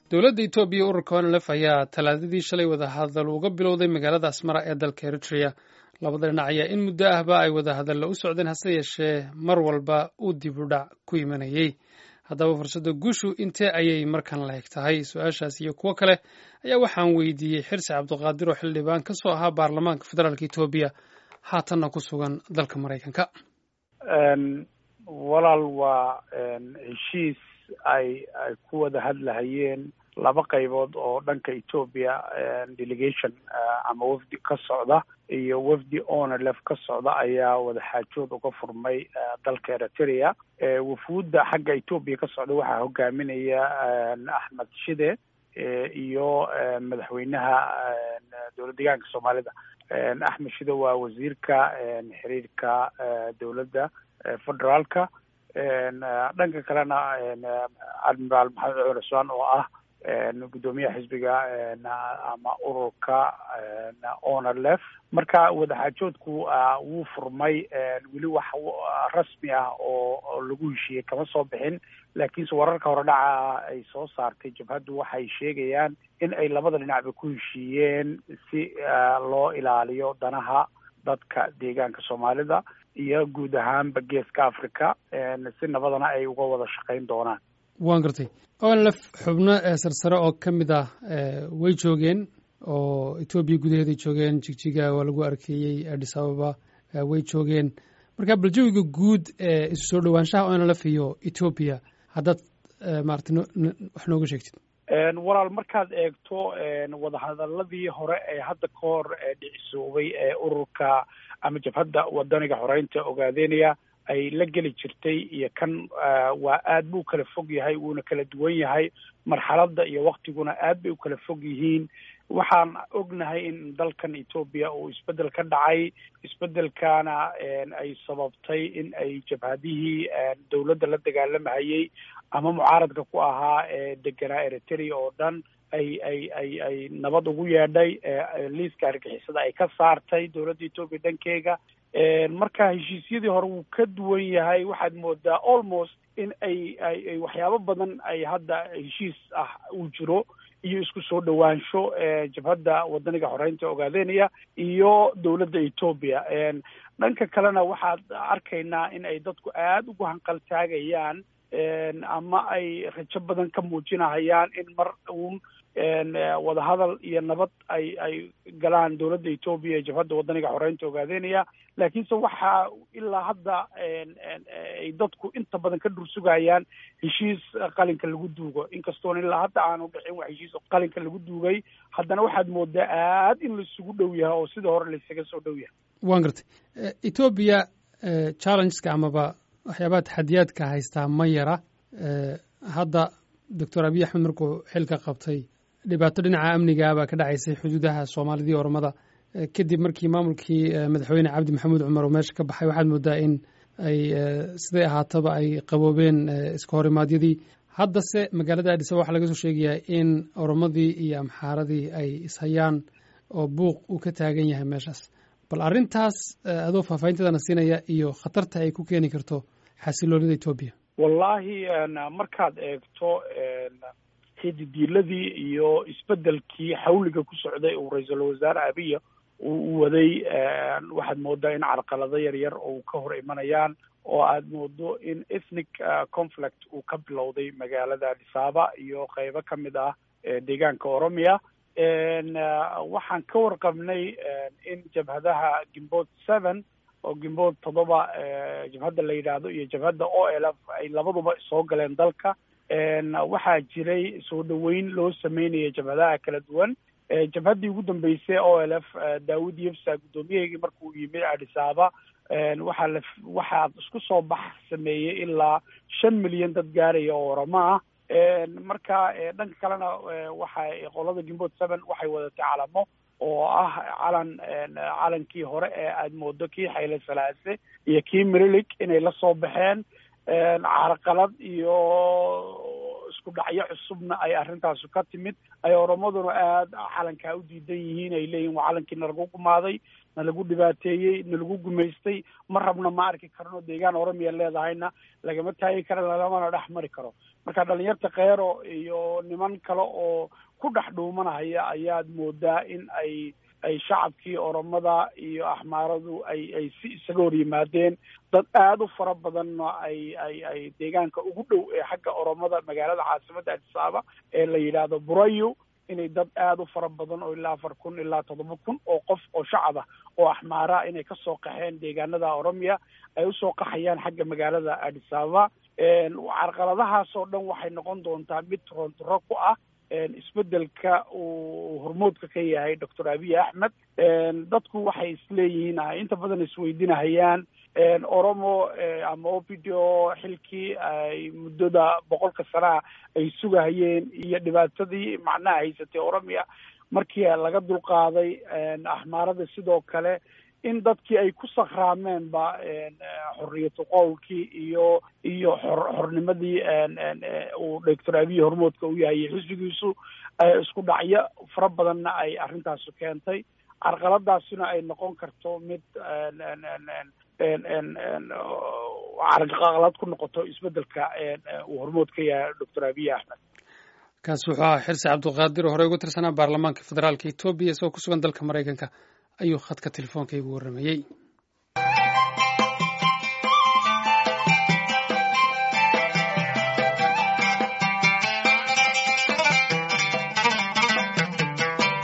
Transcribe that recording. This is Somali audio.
dowladda etoobiya ururka onlf ayaa talaadadii shalay wadahadal uga bilowday magaalada asmara ee dalka eritrea labada dhinac ayaa in muddo ahba ay wadahadalla u socdeen hase yeeshee mar walba uu dib u dhac ku imanayey haddaba fursadda guushu intee ayay markan la eg tahay su-aashaas iyo kuwo kale ayaa waxaan weydiiyey xirsi cabdiqaadir oo xildhibaan ka soo ahaa baarlamaanka federaalk etoobiya haatanna ku sugan dalka maraykanka walaal waa heshiis ay ay ku wada hadlahayeen laba qaybood oo dhanka etoobiya delegation ama wafdi ka socda iyo wafdi onlf ka socda ayaa wadaxaajood uga furmay dalka eritrea wafuudda xagga etoobiya ka socda waxaa hogaaminaya axmed shide iyo madaxweynaha dowlad deegaanka soomaalida axmed shide waa wasiirka xiriirka dowladda federaalka dhanka kalena admiraal maxamed cumar cusmaan oo ah guddoomiyaha xisbiga ama ururka onlf marka wadaxaajoodku wuu furmay weli wax rasmi ah oo lagu heshiiyey kama soo bixin laakiinse wararka hore dhaca ay soo saartay jabhaddu waxay sheegayaan in ay labada dhinacba ku heshiiyeen si loo ilaaliyo danaha dadka deegaanka soomaalida iyo guud ahaanba geeska africa si nabadana ay uga wada shaqayn doonaan waan gartay onlf xubno sarsare oo ka mid ah way joogeen oo etoobiya gudaheeday joogeen jigjiga waa lagu arkeeyey addis ababa way joogeen marka bal jawiga guud ee isu soo dhowaanshaha onlf iyo etoobiya haddaad maarata wax nooga sheegtid walaal markaad eegto wadahadaladii hore ee hadda ka hor dhicisoobay ee ururka ama jabhadda wadaniga xoreynta ogaadeynaya ay la geli jirtay iyo kan waa aad buu kala fog yahay wuuna kala duwan yahay marxaladda iyo waktiguna aad bay u kala fog yihiin waxaan ognahay in dalkan etoobiya uu isbeddel ka dhacay isbeddelkana ay sababtay in ay jabhadihii dowladda la dagaalamahayey ama mucaaradka ku ahaa ee deganaa eritrea oo dhan ay ay ay ay nabad ugu yeedhay liiska argixisada ay ka saartay dowladda etoobiya dhankeega marka heshiisyadii hore wuu ka duwan yahay waxaad moodaa almost in ay ay waxyaabo badan ay hadda heshiis ah uu jiro iyo isku soo dhowaansho jabhadda wadaniga xoreynta ogaadeynaya iyo dowladda etoobiya dhanka kalena waxaad arkaynaa in ay dadku aada ugu hanqaltaagayaan ama ay rajo badan ka muujinahayaan in mar uun wadahadal iyo nabad ay ay galaan dowladda etoobiya ee jabhadda wadaniga xoreynta ogaadeynaya laakiinse waxaa ilaa hadda ay dadku inta badan ka dhursugayaan heshiis qalinka lagu duugo inkastoon ilaa hadda aanu dhicin wax heshiis qalinka lagu duugay haddana waxaad moodaa aad in laisugu dhow yahay oo sida hore laisaga soo dhow yahay waan gartay etoobiya challengeska amaba waxyaabaha taxadiyaadka haystaa ma yara hadda doctor abiy axmed markuu xilka qabtay dhibaato dhinaca amniga baa ka dhacaysay xuduudaha soomaalidii ormada kadib markii maamulkii madaxweyne cabdi maxamuud cumar oo meesha ka baxay waxaad moodaa in ay siday ahaataba ay qaboobeen iska horimaadyadii haddase magaalada adis ababa waxaa laga soo sheegayaa in oromadii iyo amxaaradii ay ishayaan oo buuq uu ka taagan yahay meeshaas bal arrintaas adoo faahfaahinteedana siinaya iyo khatarta ay ku keeni karto xasiloonida etoobiya wallaahi markaad eegto xididiiladii iyo isbeddelkii xawliga ku socday uu ra-iisul wasaare abiya uu waday waxaad moodaa in carqalado yar yar oo ka hor imanayaan oo aad moodo in ethnic conflict uu ka bilowday magaalada adisaba iyo qeybo ka mid ah deegaanka oromia waxaan ka warqabnay in jabhadaha gimbood seven oo gimbood toddoba jabhadda la yidhaahdo iyo jabhadda o l f ay labaduba soo galeen dalka waxaa jiray soo dhoweyn loo sameynaya jabhadaha kala duwan jabhaddii ugu dambeysay o l f daawud yefsa guddoomiyaheygii markuu yimid adisaba waxaa la waxaa isku soo bax sameeyey ilaa shan milyan dad gaaraya oo oramo ah marka dhanka kalena waxay qolada gimbood seven waxay wadatay calamo oo ah calan calankii hore ee aada moodo kii xayle salaase iyo kii mirilig inay la soo baxeen carqalad iyo isku isku dhacyo cusubna ay arrintaasu ka timid ay oromaduna aada calankaa u diidan yihiin ay leeyihin waa calankii nalagu gumaaday nalagu dhibaateeyey nalagu gumaystay ma rabna ma arki karno deegaan oromiya leedahayna lagama taagi karo lagamana dhex mari karo marka dhalinyarta keero iyo niman kale oo ku dhex dhuumanahaya ayaad moodaa in ay ay shacabkii oromada iyo axmaaradu ay ay si isaga hor yimaadeen dad aada u fara badanna ay ay ay deegaanka ugu dhow ee xagga oromada magaalada caasimadda adisaaba ee la yidhaahdo burayo inay dad aada u fara badan oo ilaa afar kun ilaa toddoba kun oo qof oo shacab ah oo axmaara inay kasoo qaxeen deegaanada oromiya ay usoo qaxayaan xagga magaalada adisababa carqaladahaas oo dhan waxay noqon doontaa mid torontoro ku ah isbedelka uu hormoodka ka yahay doctor abiy axmed dadku waxay isleeyihiin inta badan isweydinahayaan oromo ama o p d o xilkii ay muddada boqolka sanaha ay sugahayeen iyo dhibaatadii macnaha haysatay oromiya markii laga dulqaaday axmaarada sidoo kale in dadkii ay ku sakraameenba xorriyatu qowlkii iyo iyo xor xornimadii uu doctor abiy hormoodka u yahay xisbigiisu isku dhacyo fara badanna ay arrintaasu keentay carqaladaasina ay noqon karto mid carqalad ku noqoto isbedelka uu hormood ka yahay doctor abiy axmed kaas wuxuu ahaa xirsi cabdulqaadir oo horey uga tirsanaa baarlamaanka federaalka etoobiya isagoo ku sugan dalka maraykanka ayuu khadka telefoonka igu warramayey